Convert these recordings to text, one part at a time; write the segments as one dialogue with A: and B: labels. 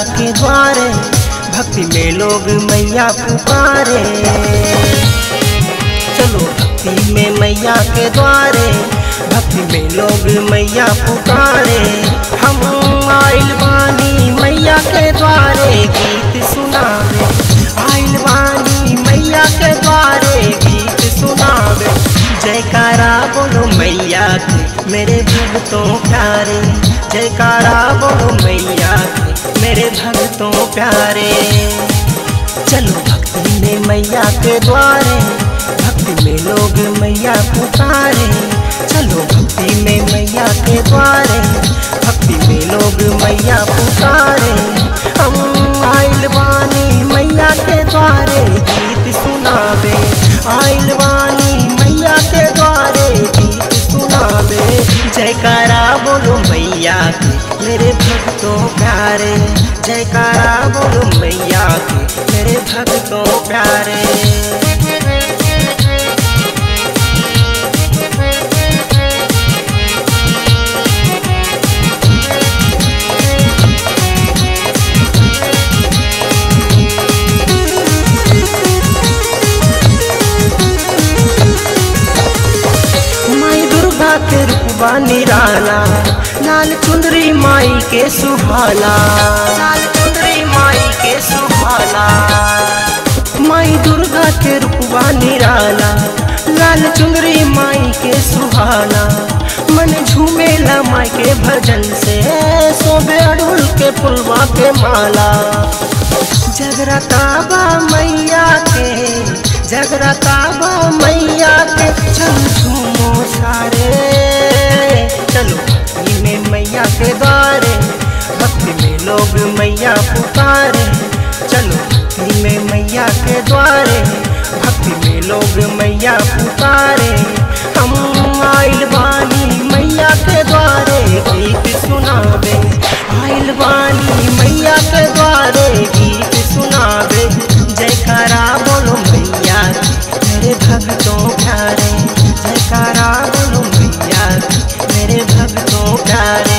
A: के द्वारे भक्ति में लोग मैया पुकारे चलो भक्ति में मैया के द्वारे भक्ति में लोग मैया पुकारे हम आइल बानी मैया के द्वारे गीत सुनावे आइल बानी मैया के द्वारे गीत सुनावे जयकारा बोलो मैया के मेरे भक्तों प्यारे जयकारा बोलो मैया के मेरे भक्तों प्यारे चलो भक्ति में मैया के द्वारे भक्ति में लोग मैया पुकारे चलो भक्ति में मैया के द्वारे भक्ति में लोग मैया पुकारे हम आइल बानी मैया के द्वारे गीत सुनावे आइल बानी मैया के द्वारे गीत सुनावे जयकारा बोलो मैया के मेरे भक्तों प्यारे जयकारा बोलो मैया के मेरे भक्तों प्यारे माई दुर्गा के रूपा निराला लाल चुंदरी माई के सुहाना लाल चुंदरी माई के सुहाना माई दुर्गा के रूपा निराला लाल चुंदरी माई के सुहाना मन झूमेला माई के भजन से सोबे अड़ुल के पुलवा के माला जगराता बा मैया के जगराता बा मैया के चल झूमो सारे चलो भक्ति में मैया के द्वारे भक्ति में लोग मैया पुकारे चलो भक्ति में मैया के द्वारे भक्ति में लोग मैया पुकारे हम आइल बानी मैया के द्वारे गीत सुनावे आइल बानी मैया के द्वारे गीत सुनावे जयकारा बोलो मैया की, मेरे भक्तों प्यारे जयकारा बोलो मैया की, मेरे भक्तों प्यारे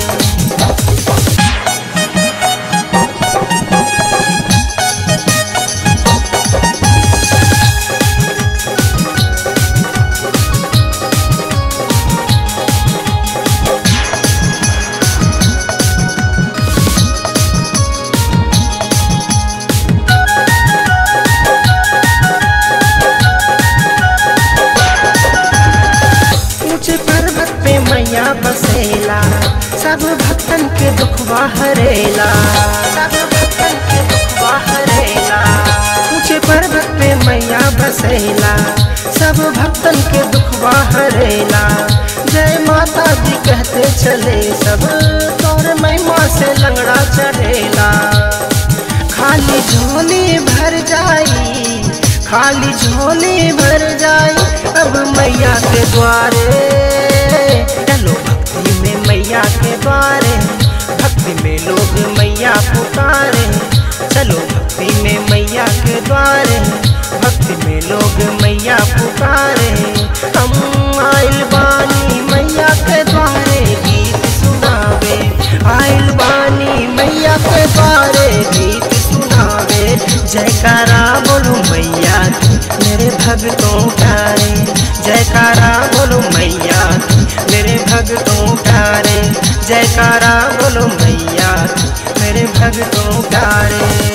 A: ऊंचे पर्वत पे मैया बसेला सब भक्तन के दुखवा हरेला सब भक्तन के दुखवा हरेला ऊंचे पर्वत पे मैया बसेला सब भक्तन के दुखवा हरेला जय माता दी कहते चले सब तोर महिमा से लंगड़ा चढ़ेला खाली झोली भर जाई खाली झोली भर जाई अब मैया के द्वारे चलो भक्ति में मैया के द्वारे भक्ति में लोग मैया पुकारे चलो भक्ति में मैया के द्वारे भक्ति में लोग मैया पुकारे हम आइल बानी मैया के द्वारे गीत सुनावे आइल बानी मैया के द्वारे गीत सुनावे जयकारा बोलो मैया की, मेरे भक्तों प्यारे जयकारा बोलो मैया की, मेरे भक्तों प्यारे जयकारा बोलो मैया की, मेरे भक्तों प्यारे